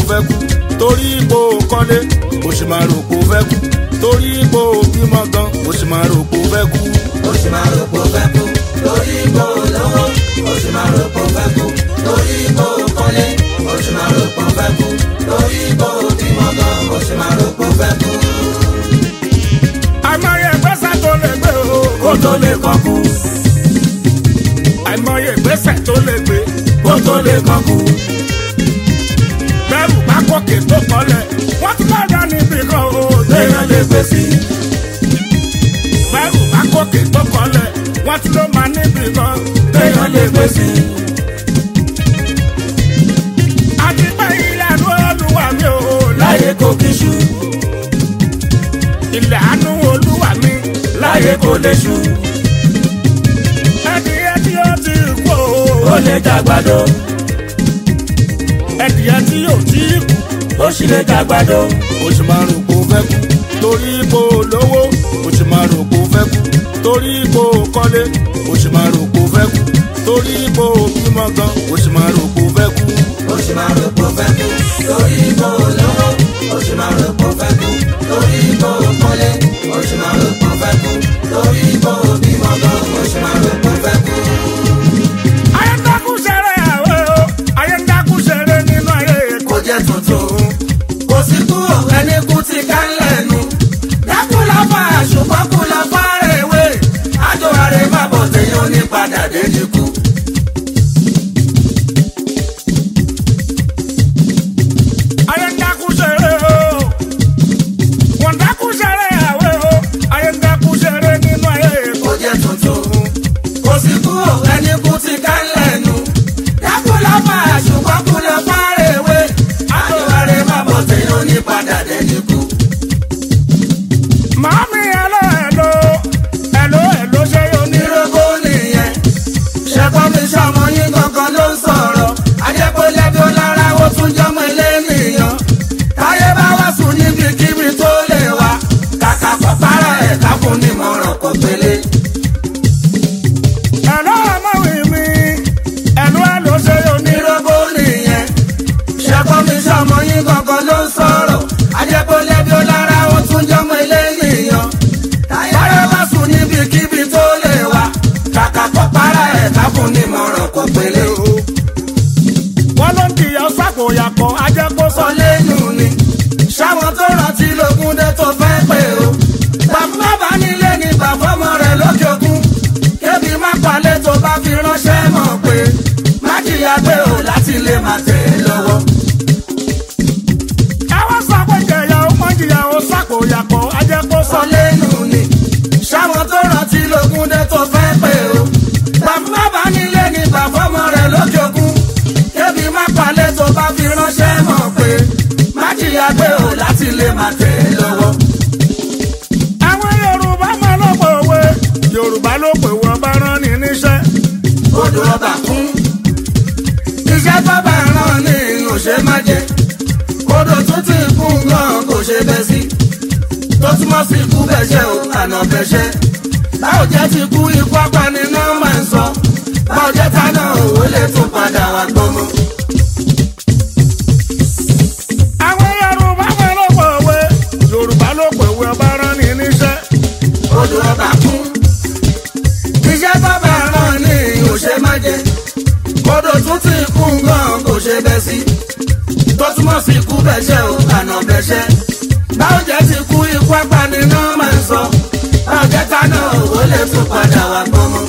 fẹ́ kú torí ipò kọ́lé o sì máa rò pé o fẹ́ kú torí ipò bímọ gan o sì máa rò pé o fẹ́ kú. ó sì máa rò pé ó fẹ́ kú lórí ipò lówó ó sì máa rò pé ó fẹ́ kú lórí ipò kọ́lé ó sì máa rò pé ó fẹ́ kú lórí ipò bímọ gan ó sì máa rò pé ó fẹ́ kú. àìmọye ìgbésẹ̀ tó lè gbé o kó tó lè kọ́ kú àìmọye ìgbésẹ̀ tó lè gbé kó tó lè kọ́ kú bẹ́rù bá kókè tó kọ́lẹ̀ wọ́n tún bá dá níbi kan o téèyàn lè gbé sí bẹ́rù bá kókè tó kọ́lẹ̀ wọ́n tún ló máa níbi kan téèyàn lè gbé sí àti pé ìlànà olúwa mi ò láyé kò kí ṣú ilẹ̀ àánú olúwa mi láyé kò lè ṣú ẹdìyẹ tí ó ti kú ó o lè jàgbàdo ẹdìyẹ tí ó ti kú ó sì lè jàgbàdo o sì máa rò pé o fẹ́ kú torí ipò lówó o sì máa rò pé o fẹ́ kú torí ipò kọ́lé o sì máa rò pé o fẹ́ kú torí ipò bímọ gan o sì máa rò pé o fẹ́ kú. ó sì máa rò pé ó fẹ́ kú lórí ipò lówó ó sì máa rò pé ó fẹ́ kú lórí ipò kọ́lé ó sì máa rò pé ó fẹ́ kú lórí ipò bímọ gan ó sì máa rò pé ó fẹ́ kú. ayé ń dákú ṣeré àwẹ̀ o ayé ń dákú ṣeré nínú ayé kò èkó. jẹ́ tuntun kò sí kú ẹni kú ti ká lẹ́nu dákú la fa ṣùgbọ́n kú la fa rèwé àjọ àrè má bọ̀ téèyàn ní padà dé ní kú. ayé ń dákú ṣeré o wọ́n dákú ṣeré àwẹ̀ o ayé ń dákú ṣeré nínú ayé èkó. kò jẹ́ tuntun kò sí kú ẹni kú ti ká lẹ́nu dákú la fa ṣùgbọ́n kú la fa rèwé àjọ àrè má bọ̀ téèyàn ní padà dé ní kú. màámi ẹ̀lọ́ ẹ̀lọ́ ẹ̀lọ́ ẹ̀lọ́ ṣe yóò ní. nírògbó nìyẹn ṣẹpọ mi sọmọ yín gangan ló ń sọ̀rọ̀ ajẹpọlẹbi ọlára ó tún jọmọ ilé nìyàn táyé bá wá sùn níbikíbi tó lè wá kàkà pàpàrà ẹ̀ káfún nímọ̀ràn kò pélé. ẹ̀lọ́ ọmọwé mi ẹ̀lọ́ ẹ̀lọ́ ṣe yóò ní. nírògbó nìyẹn ṣẹpọ mi sọmọ yín gangan ló ń sọ̀rọ̀ ajẹpọlẹbi ọlára ó tún jọmọ ilé nìyàn táyé bá sùn níbikíbi tó lè wá kàkà pàpàrà ẹ̀ káfún nímọ̀ràn kò pélé. wọ́n ló ń jìyà sákòyàkọ̀ ajẹ́kó sọ. sọ lẹ́nu ni ṣáwọn tó rántí lógún dé tó fẹ́ pé o bàbá bá nílé ní bàbọ́mọ rẹ̀ lókè òkun kébi má palẹ̀ tó bá fi ránṣẹ́ mọ̀ pé má jìyà pé o láti lè má tẹ̀ ẹ́ lọ́wọ́. àwọn sọ pé jẹ̀yà ó mọ̀ jìyà ó sákòyàkọ̀ ajẹ́kó sọ. sọ lẹ́nu ni ṣáwọn tó rántí lógún dé tó fẹ́ pé o bàbá bá nílé ní bàbọ́mọ rẹ̀ lókè òkun kébi má palẹ̀ tó bá fi ránṣẹ́ mọ̀ pé má jìyà pé o láti lè má tẹ̀ ẹ́ lọ́wọ́. àwọn yorùbá máa ló pè wé yorùbá ló pè wọ́n bá rán ni níṣẹ́. odò ọba kún. iṣẹ́ bábà rán ní òṣè má jẹ. odò tún ti kún gan kò ṣe bẹ́ sí. tó túmọ̀ sí ikú bẹ̀ṣẹ̀ o àná bẹ̀ṣẹ̀. báwo jẹ́ ti kú ikú apani náà máa ń sọ. báwo jẹ́ ta náà òwe lè tún padà wá gbọ́mọ. àwọn yorùbá máa ló pè wé yorùbá ló pè wọ́n bá rán ni níṣẹ́. odò ọba kún. iṣẹ́ bábà rán ní òṣè má jẹ. odò tún ti kún gan kò ṣe bẹ́ sí. tó túmọ̀ sí ikú bẹ̀ṣẹ̀ o àná bẹ̀ṣẹ̀. báwo jẹ́ ti kú ikú apani náà máa ń sọ. báwo jẹ́ ta náà òwe lè tún padà wá gbọ́mọ.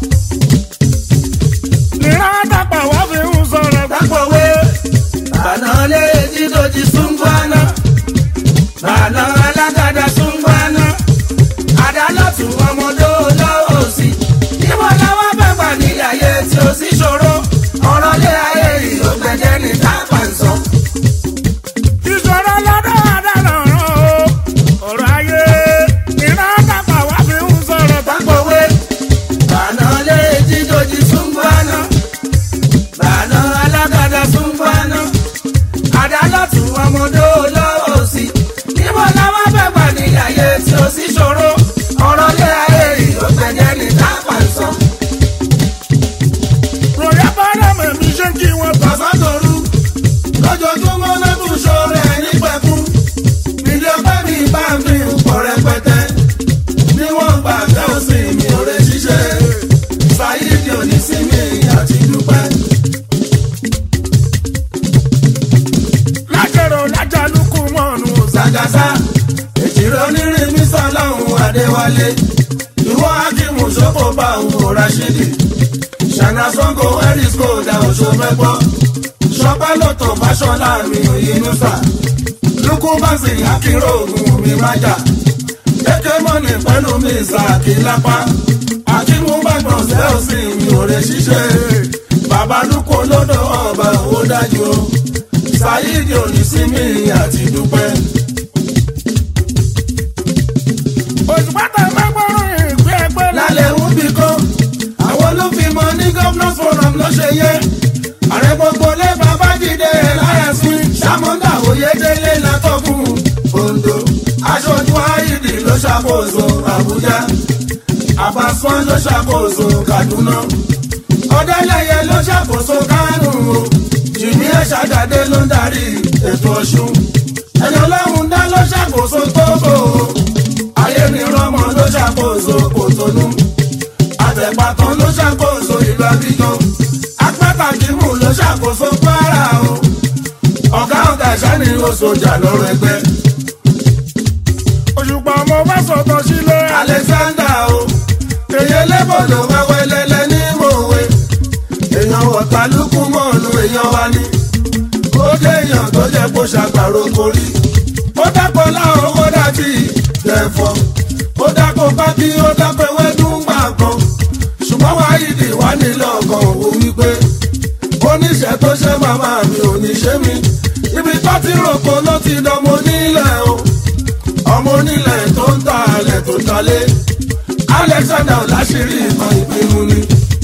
nìran àtàpà wá fi ń sọ̀rọ̀ Dápọ̀wé bàná lé dídòjì súngbọ́nà. Bàná alágàdá súngbọ́nà. Àdálọ́tù ọmọdé olówó sí. Níbo làwọn bẹ̀gbà nílé ayé tí ó sì ṣòro. Ọ̀rọ̀ lé ayé ìlógbẹ̀jẹ̀ ní tápà ń sọ. ìṣòro lọ́dọ̀ àdàlọ́ rán o ọ̀rọ̀ ayé nìran àtàpà wá fi ń sọ̀rọ̀ Dápọ̀wé bàná lé dídòjì súngbọ́nà. Bàná alágàdá súngbọ́nà. Àdálọ́tù ọmọ wálé ìwọ akimu sọ́kò bá òwò rashidi ṣànà sango eris kódà oṣù mẹ́gbọ́ ṣọpẹ́ lọ́tọ̀ fàṣọlá mi òyìnbó lukú bánsì akérò ògùn mi májà kéké mọ́ni pẹ̀lú mi ìsàkí lápá akímú bàgbọ̀n sẹ́ọ̀sì mi ò rẹ̀ ṣiṣẹ́ bàbá lukú lọ́dọ̀ ọba owó dájú o ṣáyídì onísìmí àti dúpẹ́. òṣùpátá mẹ́gbọ́rún ìgbé ẹgbẹ́ lálẹ́ ń bí kan àwọn ló fi mọ ní governors forum ló ṣe yẹ ààrẹ gbogbo lé babájídé láyà sí sàmúndà oyèdélé látọkùn ondo aṣojú àìdì ló ṣàkóso àbújá àbáṣán ló ṣàkóso kaduna ọdẹlẹyẹ ló ṣàkóso kánò o jìnnì ẹṣàgàdé ló ń darí ètò ọṣun ẹni ọlọ́run dá ló ṣàkóso tóbò o ayé mi rọmọ ló ṣàkóso kòtónú àtẹ̀pàtàn ló ṣàkóso ìlú abidjan apátàkìmù ló ṣàkóso kwara o ọ̀gá ọ̀gá ìṣáni ó sojà lọ́rọ̀ ẹgbẹ́ òṣùpá ọmọ bá sọ̀tọ̀ sílé alexander o èyí lébòdò wẹ́wẹ́ lẹ́lẹ́ ní mòwe èèyàn ọ̀tàlùkù mọ́ọ̀nù èèyàn wa ni ó dé èèyàn tó jẹ́ kó ṣàgbàro korí ó dápọ̀ láwọn ó dájú ìdẹ̀fọ́ ó dápọ̀ pákí ó dápọ̀ ewédú gbà kan ṣùgbọ́n wáyídì wá nílò ọkàn òwò wípé oníṣẹ́ tó ṣe màmá mi ò ní ṣe mí ibi tó ti rògbò ló ti dánmọ nílẹ̀ o ọmọ onílẹ̀ tó ń ta alẹ̀ tó talé alexander láṣìírí ìmọ̀ ìpinnu ni.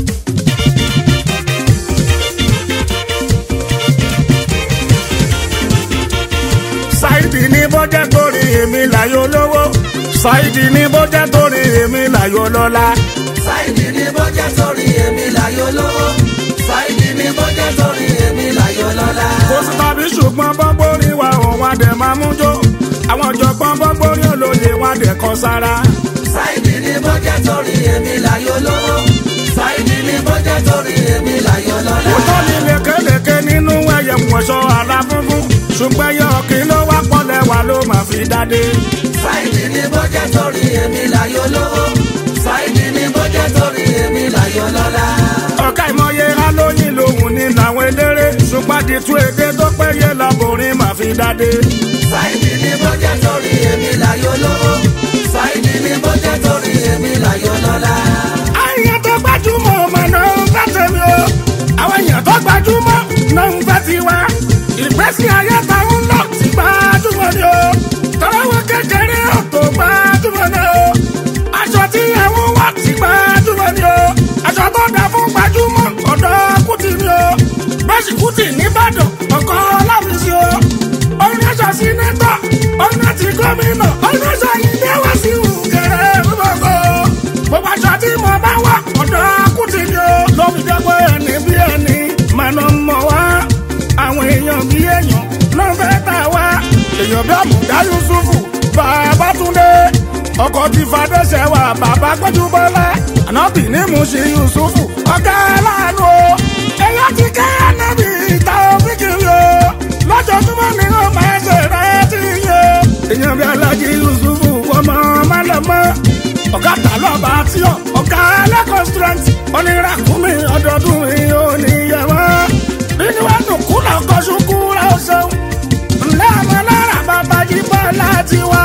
ṣáìdì ní bọ́jẹ́ torí èmi láyò lówó ṣáìdì ní bọ́jẹ́ torí èmi láyò lọ́lá sáìdì ní bọ́jẹ́ sórí èmi láyò lówó sáìdì ní bọ́jẹ́ sórí èmi láyò lọ́lá. kò sí tàbí ṣùgbọ́n bọ́gbórí wa òun adẹ̀ máa mú jó àwọn ọ̀jọ̀gbọ́n bọ́gbórí olóye wọn adẹ̀ kọ sára. sáìdì ní bọ́jẹ́ sórí èmi láyò lówó sáìdì ní bọ́jẹ́ sórí èmi láyò lọ́lá. òótọ́ ni lékelèké nínú ẹyẹ wọ̀ṣọ́ ara funfun ṣùgbọ́n ẹyẹ ọ̀kì ló wá pọ̀lẹ̀ wà ló máa fi dáde. sáìdì ní bọ́jẹ́ sórí èmi láyò lówó sáìdì ní bọ́jẹ́ sórí èmi láyò lọ́lá. ọ̀ka ìmọ̀ye alóyin lòun ní làwọn eléré ṣùgbọ́n àdìtú èdè tó péye lọ́bùnrin máa fi dáde. sáìdì ní bọ́jẹ́ sórí èmi láyò lówó sáìdì ní bọ́jẹ́ sórí èmi láyò lọ́lá. àyàn tó gbajúmọ̀ ọmọ náà ń fẹ́ tèmi o àwọn èèyàn tó gbajúmọ̀ náà ń fẹ́ tiwa ìgbésí ayé táwọn ń lọ ti gbajúmọ̀ ni o tọ́lọ́wọ́ kékeré ọ̀tọ̀ gbajúmọ̀ ni o aṣọ tí àwọn wà ti gbajúmọ̀ ni o aṣọ tó dà fún gbajúmọ̀ ọ̀dọ́ kùtì ni o bẹ́sì kùtì nìbàdàn ọkọ̀ láfiṣe o orin aṣọ sínétọ̀ orin àti gómìnà orin aṣọ ilé wá sí ìhùnkẹ̀rẹ̀ gbogbo gbogbo aṣọ tí mo bá wà ọ̀dọ́ kùtì ni o lóbi jẹ́ pé ẹni bí ẹni màná mọ̀ wá àwọn èèyàn bí èèyàn náà fẹ́ tà wá èèyàn bí àmùdá yusufu bàbá túndé ọkọ̀ ti fàdéṣẹ́ wà bàbá gbẹ́jú bọ́lá ànábì ní muṣi yusufu ọ̀gá aláàánú o èèyàn ti kẹ́ ànábì ìta òfìkiri o lọ́jọ́júmọ́ ni ó máa ṣe rẹ́ ti yẹ èèyàn bí alájí yusufu ọmọ málọmọ ọ̀gá tàlọ́ba tí ọ̀ ọ̀gá ẹlẹ́kọ̀ọ́ strength oníràkúnmí ọdọọdún mi ò ní yẹ wọ́n nínú ẹnu kúlọ̀ kọ́sùkú rẹ̀ ó ṣeun ńlẹ́ ọmọ náírà bàbá jí bọ́ọ̀lá tiwa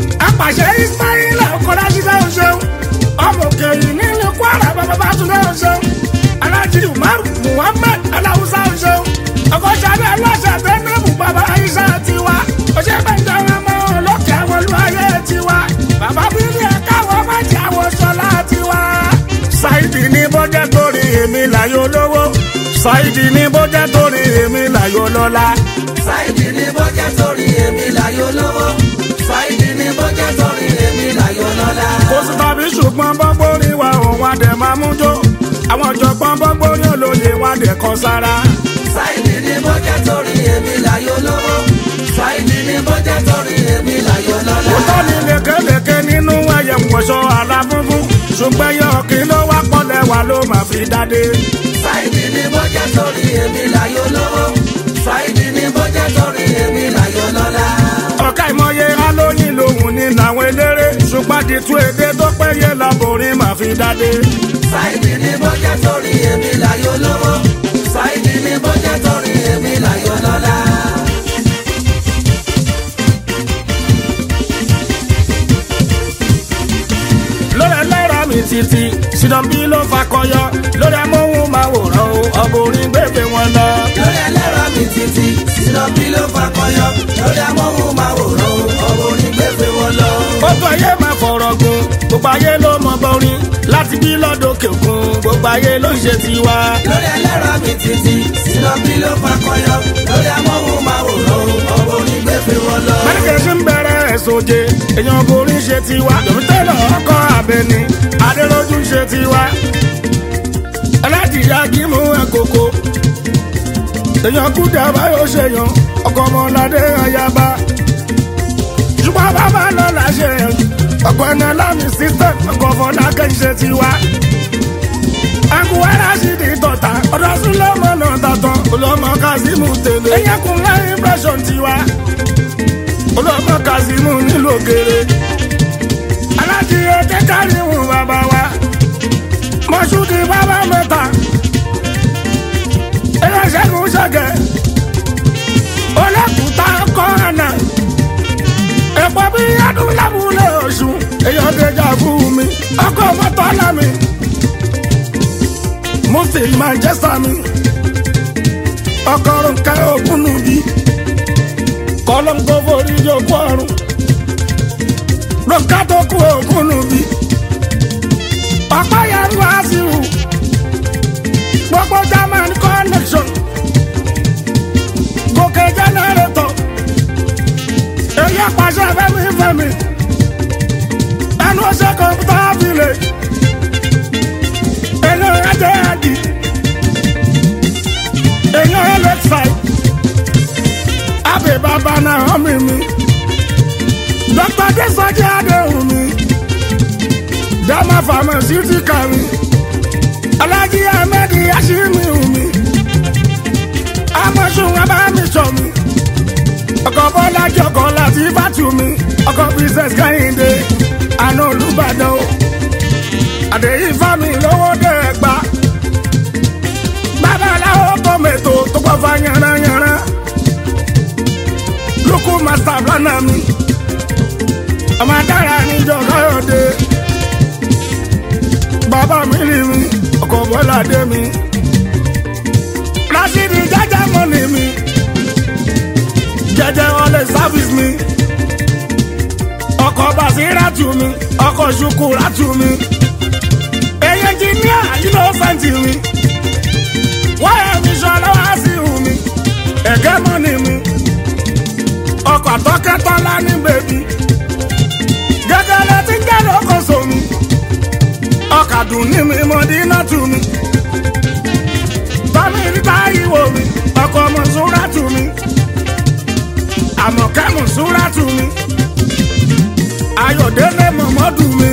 apàṣẹ ismaila ọkọlá ṣiṣẹ́ ó ṣeun ọmọ òkè yìí nílùú kwara bàbá bá tún lé ó ṣeun alájí umaru muhammed aláwùsá ó ṣeun ọkọ̀ ṣàbẹ̀ aláṣà tẹ́lẹ̀mù bàbá aisha tiwa ọṣẹ́ bẹ́ńdà wọn mọ́ olókè àwọn olúwayé tiwa bàbá bíbí ẹ̀ka wọn má jẹ́ àwọn sọlá tiwa. ṣáìdì ní bọ́jẹ́ torí èmi láyò lówó ṣáìdì ní bọ́jẹ́ torí èmi láyò lọ́lá. sáìdì ní bọ́jẹ́ sórí èmi láyò lówó sáìdì ní bọ́jẹ́ sórí èmi láyò lọ́lá. kò sí tàbí ṣùgbọ́n bọ́gbórí wa òun adẹ̀ máa mú jó àwọn ọ̀jọ̀gbọ́n bọ́gbórí olóye wọn adẹ̀ kọ sára. sáìdì ní bọ́jẹ́ sórí èmi láyò lówó sáìdì ní bọ́jẹ́ sórí èmi láyò lọ́lá. òótọ́ ni lékelèké nínú ẹyẹ wọ̀ṣọ́ ara funfun ṣùgbọ́n ẹyẹ ọ̀kìn ló wá pọ̀lẹ̀ wà ló máa fi dáde. sáìdì ní bọ́jẹ́ sórí èmi láyò lówó sáìdì ní bọ́jẹ́ sórí èmi láyò lọ́lá. ọ̀ka ìmọ̀ye alóyin lòun ní làwọn eléré ṣùgbọ́n àdìtú èdè tó péye lọ́bùnrin máa fi dáde. Sáìdì ní bọ́jẹ́ torí èmi láyò lówó. Sáìdì ní bọ́jẹ́ torí èmi láyò lọ́lá. lórí ẹlẹ́rọ mi títí sinambi ló fakọyọ lórí amóhùnmáwòrán o ọkùnrin gbèbè wọn lọ. Lórí ẹlẹ́rọ mi títí, Sinabi ló fakọyọ. Lórí amóhùnmáwòrán, ọ̀bọ onígbèfé wọn lọ. gbogbo ayé máa fọ̀rọ̀ gun gbogbo ayé ló mọ bọ́rin láti bí lọ́dọ̀kẹ̀ òkun gbogbo ayé ló ń ṣe tiwa. Lórí ẹlẹ́rọ mi títí, Sinabi ló fakọyọ. Lórí amóhùnmáwòrán, ọ̀bọ onígbèfé wọn lọ. mẹ́rìnkẹ́ ṣe ń bẹ̀rẹ̀ ẹ̀sọ́jẹ́ èèyàn borí ṣe tiwa lòmítẹ́lọ̀ ọkọ̀ abẹni adéròjú ṣe tiwa. aládìyá gímù ẹ̀kọ́kọ́ èèyàn kúdà báyọ̀ ṣèyàn ọkọ̀ ọmọládé ayaba. ṣùgbọ́n bàbá lọ́la ṣe ọkọ̀ ẹ̀nà lámì system ọkọ̀ fọlákẹ́ ṣe tiwa. akuwara sì di tọ̀tà ọ̀dọ̀ súnlọ́mọ náà tàtàn olọ́mọ kazeem tẹ̀lé. ẹ̀yẹ́ kun láì impression tiwa olọ́mọ kazeem nílò gèrè. alájíyẹ kẹ́kẹ́ wù bàbá wa mọ̀ṣúdì bàbá mẹ́ta. ẹlẹ́sẹ̀kùn ṣẹ̀gẹ̀ olẹ́kùtà kọ́ àná. ẹ̀pọ̀ bí adúlábùlẹ̀ ọ̀ṣun èèyàn déjà fún mi ọkọ̀ mọ́tò lámì. mufti manchester mi ọkọ̀ nǹka òkun nùbí kọ́lọ́ńkó forí jókòó ọ̀run nǹka tó kú òkun nùbí ọ̀pá yẹn wá sí wù gbogbo german connection gòkè jẹnẹrétọ̀ èyí pàṣẹ fẹmi fẹmi ẹnu ọṣẹ kọmpútà village èyí ẹjẹ ẹdì èyí ẹlẹksàì abẹ bàbá náà ọmọ mi dr desoji adéhùn mi dama pharmaceutical mi alhaji ahmed yashimi mi amọ̀sùn abámisọ̀ mi ọkọ̀ bọ́lá jọkọ̀ láti fàtú mi ọkọ̀ princess kẹ́hìndé àná olùbàdàn o àdéhìí fámi lówó dé ẹgbà babaláwo tọ́mẹ̀tò tó pọ̀ fa yànnayànna lókù master planner mi ọmọ adára níjọ káyọ̀dé bàbá mi rí mi ọkọ̀ bọ́lá dé mi rasidi jẹjẹ mọ́ni mi jẹjẹ ọlẹ sáfìsì mi ọkọ̀ basiratu mi ọkọ̀ ṣukuratu mi èyí ẹnjìníà innocenti mi wáyà mi sọlá wá sí ìhù mi ẹ̀gẹ́ mọ́ni mi ọkọ̀ tọ́kẹ́tọ́lá ní bèbí gẹ́gẹ́lẹ́ tí ń jẹ́ lókòso mi ọkàdùn ní mi mọ́dínà tù mí tọ́mí níta ìwò mi ọkọ̀ mọ̀súrà tù mí àmọ̀kẹ́ mọ̀súrà tù mí ayọ̀délé mọ̀mọ́dù mi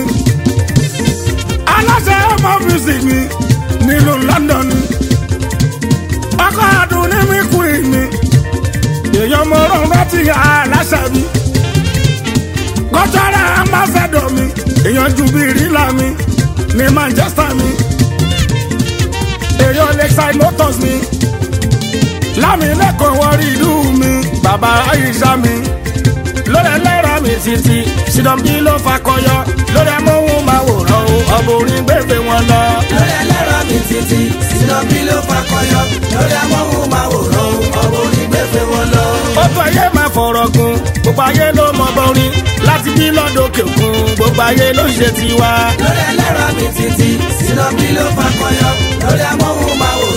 aláṣẹ ọmọ music mi nílùú London ni ọkọ̀ àdùn ní mi kúrì mi èèyàn mọ̀rọ̀ rántí aláṣẹ mi kọ́tọ́rà ambassador mi èèyàn ju bí rílà mi ní Manchester mi èèyàn lakeside motors mi lámìlẹ́kọ̀ọ́ wọrí ìlú mi bàbá Aisha mi lórí ẹlẹ́rọ mi títí sinambi ló fakọyọ lórí amóhùnmáwòrán o ọ̀bùnrin gbèbè wọn lọ. Lórí ẹlẹ́rọ mi títí, Sinabi ló fakọyọ. Lórí amóhùnmáwòrán, ọ̀bọ onígbèfé wọn lọ. gbogbo ayé máa fọ̀rọ̀ gun gbogbo ayé ló mọ bọ́rin láti bí lọ́dọ̀kẹ̀ òkun gbogbo ayé ló ń ṣe tiwa. Lórí ẹlẹ́rọ mi títí, Sinabi ló fakọyọ. Lórí amóhùnmáwòrán.